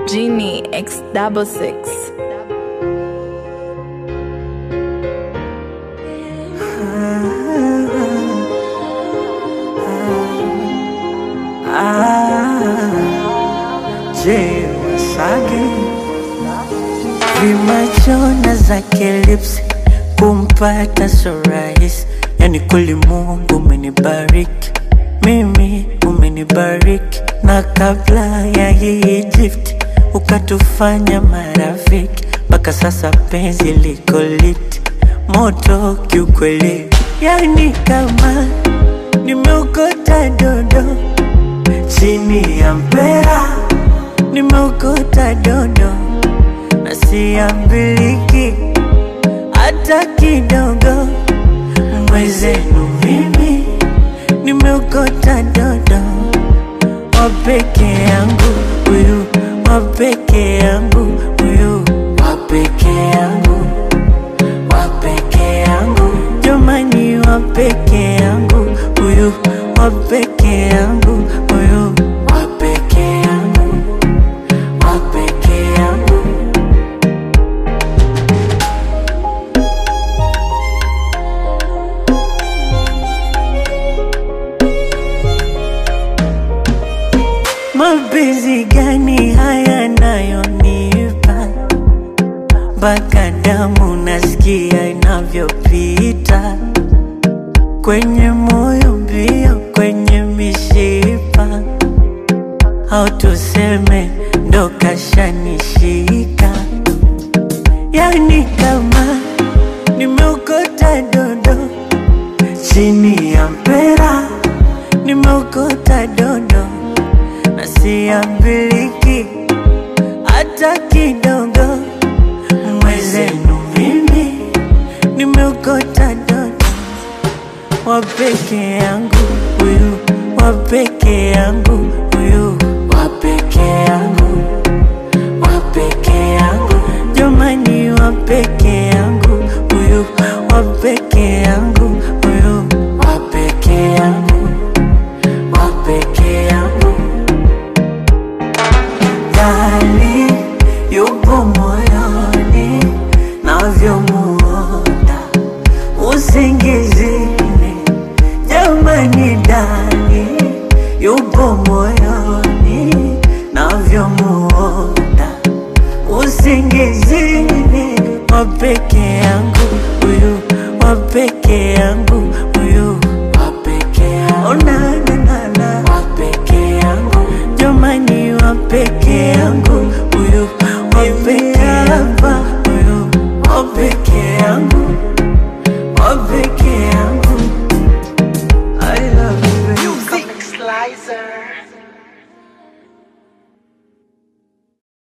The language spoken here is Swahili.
Genie X double six. Je, Wasage vimachona zake lips kumpata so rahisi, yani kweli Mungu umenibariki mimi, umenibariki na kabla ya hii gift ukatufanya marafiki, mpaka sasa penzi liko lit moto kiukweli, yani kama nimeokota dodo chini ya mpera nimeokota dodo na siambiliki hata kidogo. Mwezenu mimi nimeokota dodo wa peke yangu huyu, wa peke yangu huyu, wa peke yangu, wa peke yangu, jamani, wa peke yangu huyu, wa peke yangu huyu, wa peke yangu, wa peke yangu. Mapenzi gani haya nayonipa mpaka damu nasikia inavyopita kwenye moyo mbio, kwenye mishipa, au tuseme ndo kashanishika, yani kama nimeokota dodo chini ya mpera, nimeokota dodo na siambiliki hata kidogo. Mwezenu mimi nimeokota dodo wa peke yangu huyu, wa peke yangu huyu, wa peke yangu, wa peke yangu, jamani, wa peke yangu huyu, wa peke yangu huyu, wa peke yangu, wa peke yangu ndani yupo moyoni navyomuona usingizini, jamani, ndani yupo moyoni navyomuona usingizini, wa peke yangu huyu, wa peke yangu huyu, wa peke yangu, oh, na, na, na, na. wa peke yangu, jamani, wa peke yangu huyu, wa peke hapa huyu, wa peke yangu, wa peke yangu. I love you. Comic Slicer.